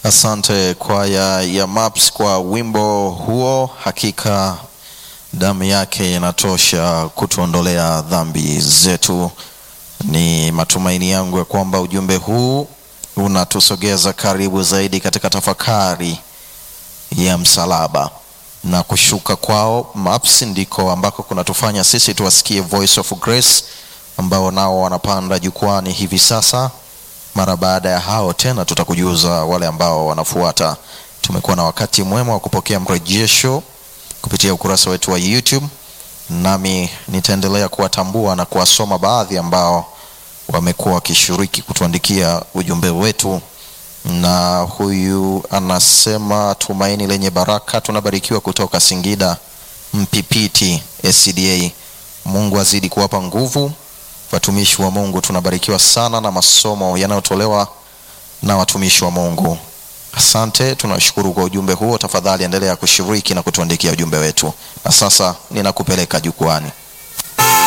Asante kwaya ya Maps kwa wimbo huo. Hakika damu yake inatosha kutuondolea dhambi zetu. Ni matumaini yangu ya kwamba ujumbe huu unatusogeza karibu zaidi katika tafakari ya msalaba na kushuka kwao. Maps ndiko ambako kunatufanya sisi tuwasikie Voice of Grace ambao nao wanapanda jukwani hivi sasa. Mara baada ya hao tena tutakujuza wale ambao wanafuata. Tumekuwa na wakati mwema wa kupokea mrejesho kupitia ukurasa wetu wa YouTube, nami nitaendelea kuwatambua na kuwasoma baadhi ambao wamekuwa wakishiriki kutuandikia ujumbe wetu. Na huyu anasema tumaini lenye baraka, tunabarikiwa kutoka Singida Mpipiti SCDA. Mungu azidi kuwapa nguvu watumishi wa Mungu. Tunabarikiwa sana na masomo yanayotolewa na watumishi wa Mungu. Asante, tunashukuru kwa ujumbe huo. Tafadhali endelea kushiriki na kutuandikia ujumbe wetu. Na sasa ninakupeleka jukwani.